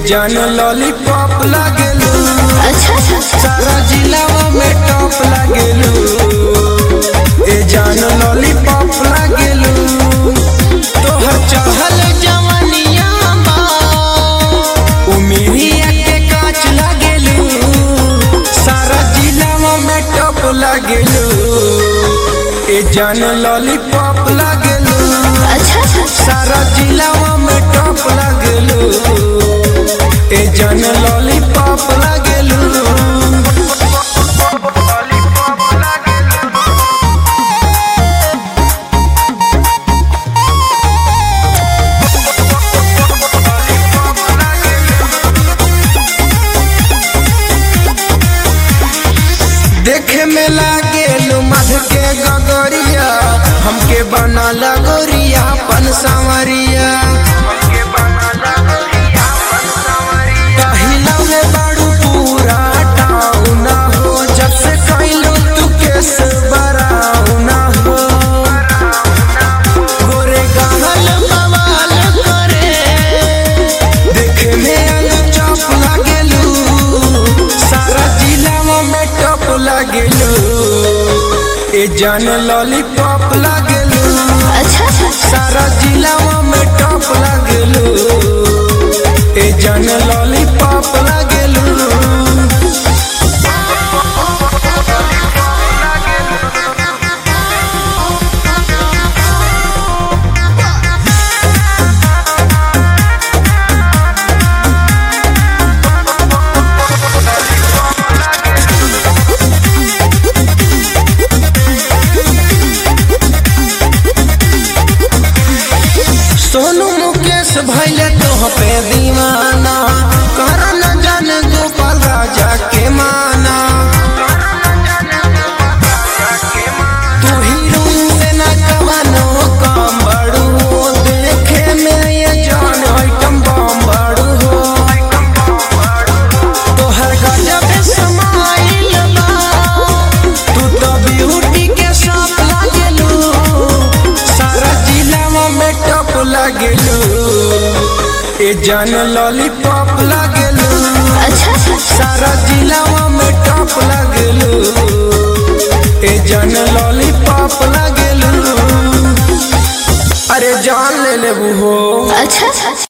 जान लॉलीपॉप लागेलू अच्छा सारा जिलावा में टॉप लागेलू ए जान लॉलीपॉप लागेलू तोहर चहल जवानिया बा उमिरिया के काच लागेलू सारा जिलावा में टॉप लागेलू ए जान लॉलीपॉप लागेलू अच्छा सारा जिलावा में टॉप लागेलू ए जान लॉलीपॉप लागेलू देखे में लागेलू मध के गगरिया हमके बना लगोरिया पन सांवरिया पहिला में बड़ू पूरा टाउन हो जब से कैलू तू केस बराऊ ना हो गोरे गहल बवाल करे देखे में आलू चौप लागेलू सारा जिला में टॉप लागेलू ए जान लॉलीपॉप लागेलू अच्छा सारा जिला में टॉप लागेलू ए जान लॉलीपॉप लागेलू सोनू मुकेश भैले तोह पे दीवाना कर न जान गोपाल राजा के माना तू हीरोइन से न कवनो काम बड़ू हो देखे में ये जान आइटम बम बड़ू हो तोहर गजब समाइल बा तू तो ब्यूटी के साथ लागेलू सारा जिला में टॉप लागेलू ए जान लॉलीपॉप लागेलू अच्छा सारा जिला में टॉप लागेलू ए जान लॉलीपॉप लागेलू अरे जान ले लेबू हो अच्छा